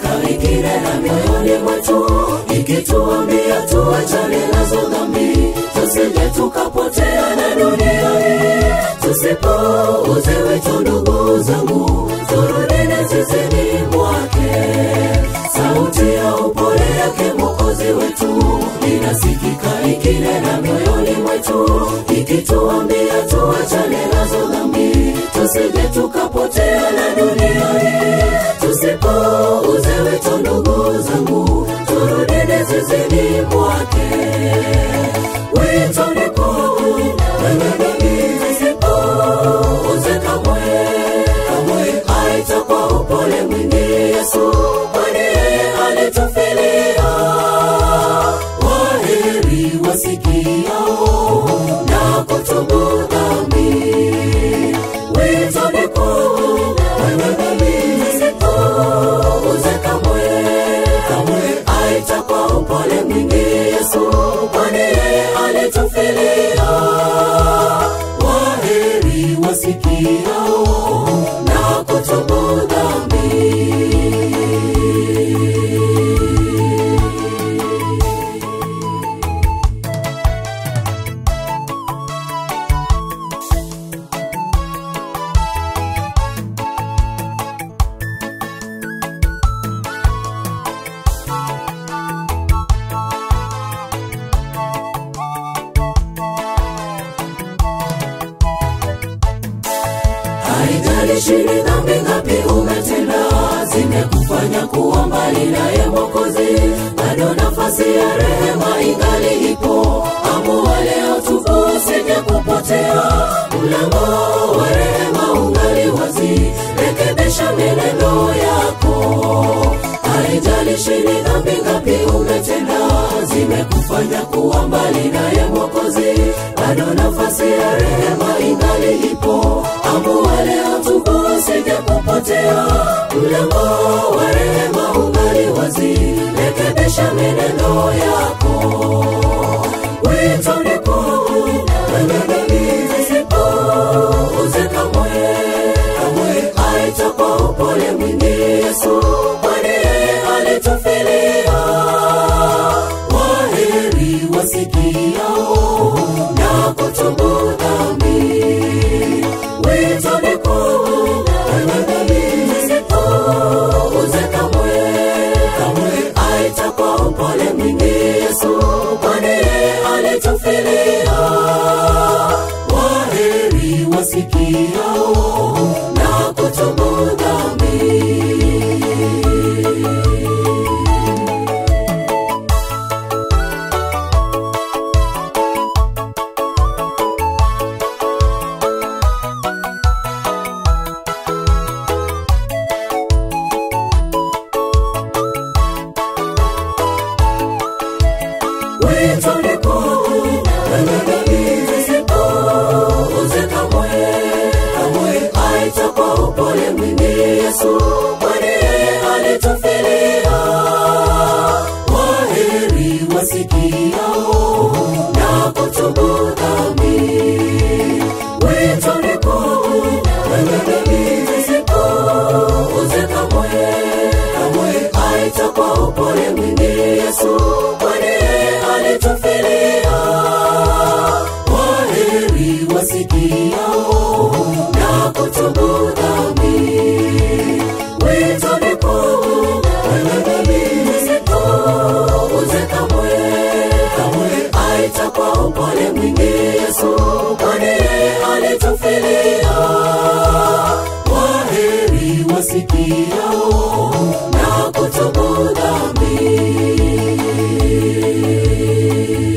inasikika ikinena mioyoni mwetu ikituambia tuachane nazo dhambi tusije tukapotea na dunia hii tusipouze wito ndugu zangu turudini zizini mwake sauti ya upole yake mwokozi wetu inasikika ikinena mioyoni mwetu ikituambia tuachane nazo dhambi tusije tukapotea na dunia hii tusipouze wito ndugu zangu turudini zizini mwake wito ni kuu wenye dhambi zisipouze kamwe kamwe aita kwa upole mwingi yesu kwani yeye alitufilia waheri wasikiao na kutubu dhambi wito ni kuu wenye dhambi zisipouze kamwe kamwe aita kwa upole mwingi yesu kwani yeye alitufilia waheri wasikiao na kutubu dhambi haijalishi ni dhambi ngapi umetenda zimekufanya kuwa mbali naye mwokozi bado nafasi ya rehema ingali ipo amua leo tubu usije kupotea mlango wa rehema ungali wazi rekebisha menendo yako haijalishi ni dhambi ngapi umetenda zimekufanya kuwa mbali naye mwokozi bado nafasi ya rehema ingali ipo amua leo tubu usije kupotea mlango wa rehema ungali wazi rekebisha menendo yako wito ni kuu wenye dhambi zisipouze kamwe kamwe aita kwa upole mwingi yesu kwani yeye alitufilia waheri wasikiao na kutubu dhambi wito ni kuu wenye dhambi zisipouze kamwe kamwe aita kwa upole mwingi yesu kwani yeye alitufilia waheri wasikiao na kutubu dhambi wito ni kuu wenye dhambi zisipouze kamwe kamwe aita kwa upole mwingi yesu kwani yeye alitufilia waheri wasikiao na kutubu dhambi wito ni kuu wenye dhambi zisipouze kamwe kamwe aita kwa upole mwingi yesu kwani yeye alitufilia waheri wasikiao na kutubu dhambi wito ni kuu wenye dhambi zisipouze kamwe kamwe aita kwa upole mwingi yesu kwani yeye alitufilia waheri wasikiao na kutubu dhambi